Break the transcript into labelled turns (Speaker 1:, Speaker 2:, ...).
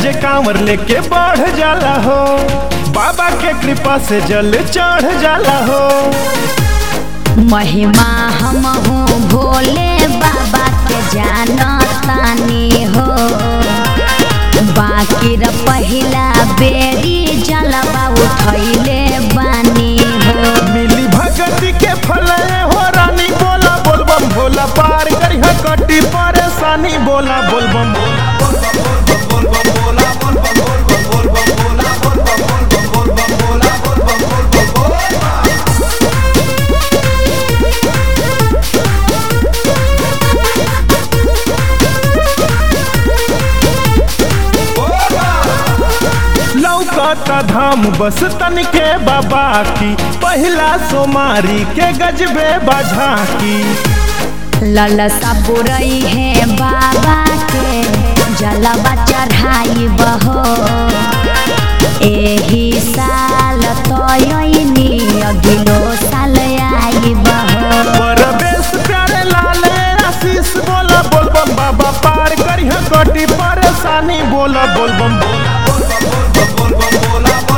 Speaker 1: जे कांवर लेके बढ़ जाला हो बाबा के कृपा से जल चढ़ जाला हो
Speaker 2: महिमा हम हूँ भोले बाबा के जानतानी हो बाकी र पहिला बेरी जलवा उठैले बानी हो
Speaker 1: मिली भगती के फल हो रानी बोला बोलबम भोला पार करी कटी परेशानी बोला बोलबम लौकता धाम बस तन के बाबा की पहिला सोमारी के गजबे बझा की
Speaker 2: ललसा बुरई है बाबा के जलवा चढ़ाई बहो एही साल तयनी अगिलो साल आई बहो
Speaker 1: परवेश प्यारे लाल आशीष बोला बोलबम बाबा पार करी कटी परेशानी बोला बोलबम
Speaker 3: बोल बोल बोल बोल बोल बोला